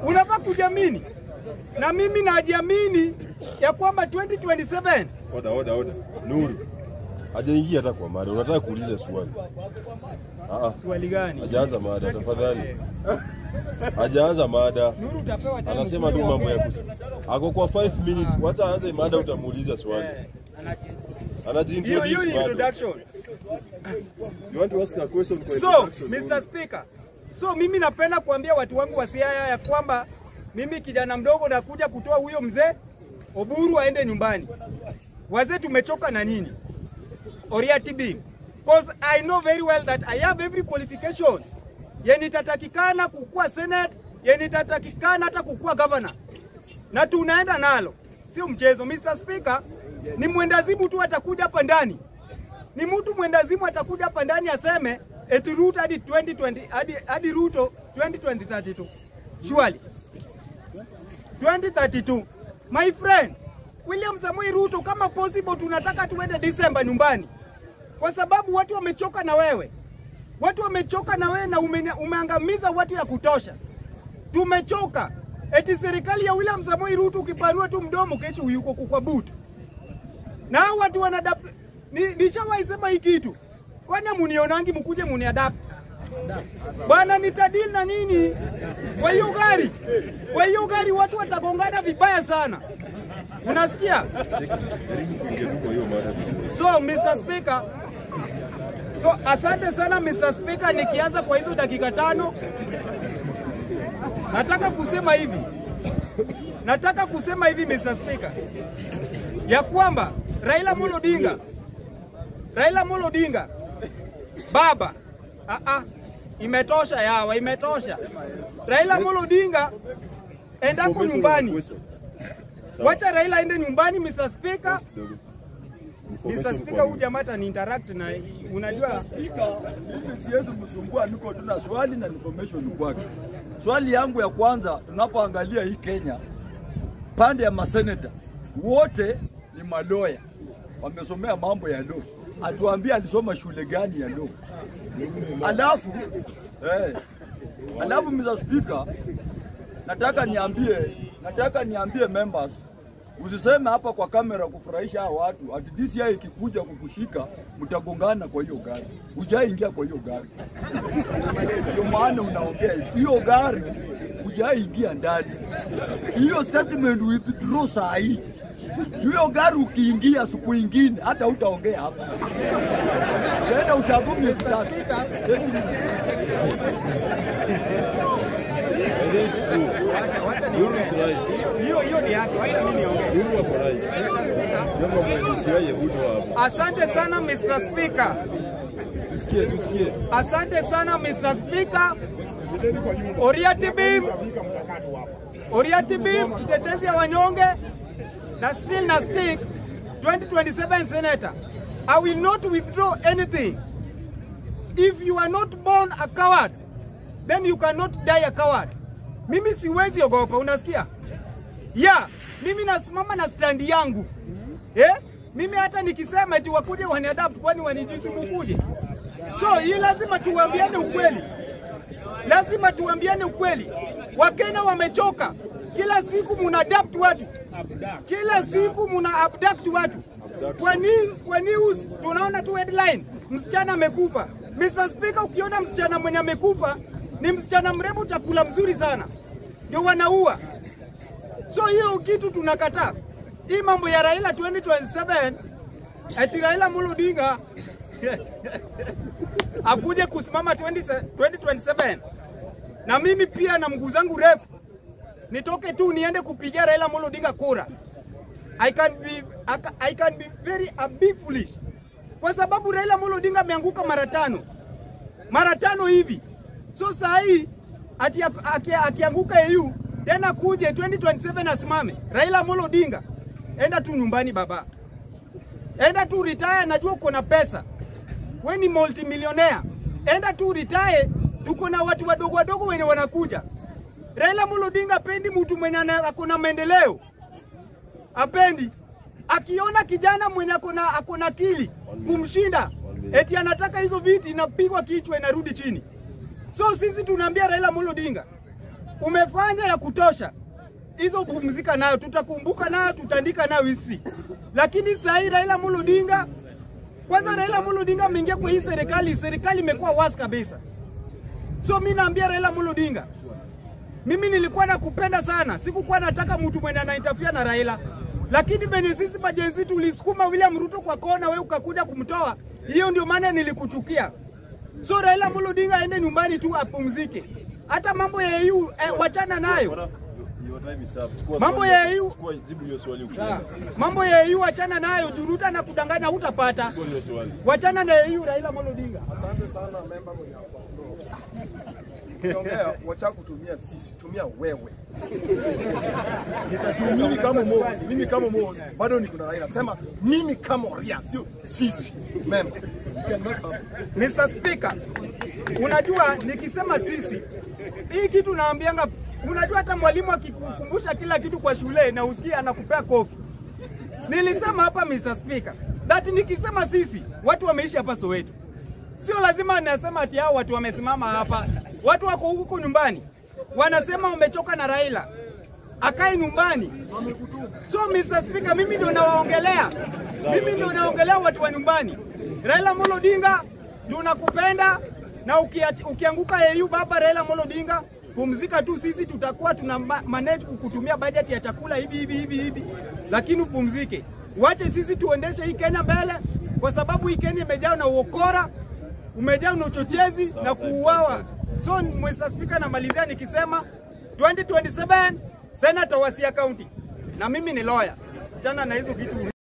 unafaa kujiamini, na mimi najiamini ya kwamba 2027 Oda, oda, oda. Nuru. Hajaingia hata kwa mada. Unataka kuuliza swali. Ah ah. swali gani? Hajaanza mada tafadhali. Hajaanza mada. Nuru utapewa time Anasema tu ukuwe mambo ya uongee. kusi. Ako kwa 5 minutes. Wacha aanze mada utamuuliza swali. Eh, Anajiintroduce. Hiyo hiyo ni bado. introduction. You want to ask a question kwa So, introduction? Mr. Speaker, so mimi napenda kuambia watu wangu wa Siaya ya kwamba mimi kijana mdogo nakuja kutoa huyo mzee Oburu aende nyumbani. Wazee tumechoka na nini? Oriati B. Because I know very well that I have every qualifications. Yenye itatakikana kukuwa Senate, yenye itatakikana hata kukuwa governor. Na tunaenda nalo. Sio mchezo. Mr. Speaker, ni mwendazimu tu atakuja hapa ndani ni mtu mwendazimu atakuja hapa ndani aseme eti Ruto hadi 2020 hadi hadi Ruto 2032 surely 2032 my friend William Samoei Ruto, kama possible, tunataka tuende Disemba nyumbani, kwa sababu watu wamechoka na wewe, watu wamechoka na wewe na ume, umeangamiza watu ya kutosha. Tumechoka eti serikali ya William Samoei Ruto, ukipanua tu mdomo, kesho yuko kwa butu na hao watu wanadapt. Ni, nishawahi sema hii kitu, kwani munionangi mkuje muniadapt bwana, nitadili na nini kwa hiyo gari? Kwa hiyo gari watu watagongana vibaya sana, unasikia? Jaribu kuingia tu kwa hiyo mada vizuri. So Mr. Speaker, so asante sana Mr. Speaker, nikianza kwa hizo dakika tano, nataka kusema hivi, nataka kusema hivi Mr. Speaker, ya kwamba Raila Amolo Odinga, Raila Amolo Odinga baba, ah ah, imetosha yawa, imetosha. Raila Amolo Odinga endako Professor, nyumbani, question. Sawa. wacha Raila aende nyumbani Mr. Speaker. Kidogo. Mr. Information Speaker, kwa huyu jamaa atani interact na unajua Spika, mimi siwezi msumbua, niko tu na swali na information kwake. Swali yangu ya kwanza, tunapoangalia hii Kenya, pande ya maseneta wote ni maloya, wamesomea mambo ya law. Atuambie alisoma shule gani ya law? Alafu eh, alafu Mr. Speaker, nataka niambie, nataka niambie members Usiseme hapa kwa kamera kufurahisha hao watu ati DCI ikikuja kukushika mtagongana kwa hiyo gari. Hujaingia kwa hiyo gari, ndio maana unaongea hivi. hiyo gari hujaingia ndani. Hiyo statement withdraw saa hii. Hiyo gari ukiingia siku ingine hata utaongea hapa. Unaenda ushago miezi tatu. I think it's true. Nuru is right. hiyo hiyo ni yake, wacha mimi niongee. Nuru wako right. Jambo kwa DCI hebu toa hapo. Asante sana Mr. Speaker, Tusikie, tusikie. asante sana Mr. Speaker. Oriati Bim, Oriati Bim, mtetezi ya wanyonge na still na stick 2027 senator. I will not withdraw anything. If you are not born a coward, then you cannot die a coward. Mimi siwezi ogopa, unasikia? Yeah, mimi nasimama na standi yangu. Eh? Mimi hata nikisema eti wakuje waniadapt kwani wanijuzi mukuje. So hii lazima tuambiane ukweli. Lazima tuambiane ukweli. Wakenya wamechoka. Kila siku muna adapt watu. Kila siku muna abduct watu. Kwa nini kwa news tunaona tu headline msichana amekufa. Mr. Speaker, ukiona msichana mwenye amekufa ni msichana mrembo, chakula mzuri sana, ndio wanaua. So hiyo kitu tunakataa. Hii mambo ya Raila 2027 eti Raila Amolo Odinga akuje kusimama 20 2027 na mimi pia na mguu zangu refu nitoke tu niende kupigia Raila Amolo Odinga kura. I can be I ca- I can be very a big foolish kwa sababu Raila Amolo Odinga ameanguka mara tano mara tano hivi. So saa hii ati ak- aki- akianguka EU tena kuje 2027 asimame Raila Amolo Odinga, enda tu nyumbani baba, enda tu retire. Najua uko na pesa, we ni multimillionaire, enda tu retire. Tuko na watu wadogo wadogo wenye wanakuja. Raila Amolo Odinga apendi mtu mwenye ana- ako na maendeleo, apendi akiona kijana mwenye akona akona akili kumshinda, eti anataka hizo viti inapigwa kichwa inarudi chini. So sisi tunaambia Raila Amolo Odinga, umefanya ya kutosha, hizo pumzika nayo, tutakumbuka nayo, tutaandika nayo history. Lakini sasa hii Raila Amolo Odinga, kwanza Raila Amolo Odinga ameingia kwa hii serikali, serikali imekuwa wazi kabisa. So mimi naambia Raila Amolo Odinga, mimi nilikuwa nakupenda sana, sikukuwa nataka mtu mwenye anainterfere na Raila, lakini venye sisi majenzi tulisukuma William Ruto kwa kona, wewe ukakuja kumtoa, hiyo ndio maana nilikuchukia. So Raila Amolo Odinga aende nyumbani tu apumzike, hata mambo ya EU eh, wachana nayo. Bwana, your time is up. Chukua Mambo swali ya yako. EU. Chukua jibu hiyo swali ukienda. Mambo ya EU wachana nayo, juruta na kudanganya hutapata. Chukua hiyo swali. Wachana na EU, Raila Amolo Odinga. Ukiongea wacha kutumia sisi, tumia wewe. Nitasema mimi kama Mo, mimi kama Mo bado niko na Raila. Sema mimi kama Ria, sio sisi. Member. You can mess up. Mr. Speaker, unajua nikisema sisi, hii kitu naambianga, unajua hata mwalimu akikukumbusha kila kitu kwa shule na usikie anakupea kofi. Nilisema hapa Mr. Speaker, that nikisema sisi, watu wameishi hapa Soweto. Sio lazima nasema ati hao watu wamesimama hapa. Watu wako huko nyumbani. Wanasema wamechoka na Raila. Akae nyumbani. So Mr. Speaker, mimi ndio nawaongelea. Mimi ndio naongelea watu wa nyumbani. Raila Amolo Odinga, tunakupenda na ukiach, ukianguka AU baba Raila Amolo Odinga, pumzika tu, sisi tutakuwa tuna ma- manage kukutumia budget ya chakula hivi hivi hivi hivi, lakini upumzike. Wache sisi tuendeshe hii Kenya mbele, kwa sababu hii Kenya imejaa na uokora, umejaa na uchochezi na kuuawa. So Mr. Speaker, namalizia nikisema 2027 Senator Wasia County, na mimi ni lawyer, chana na hizo vitu.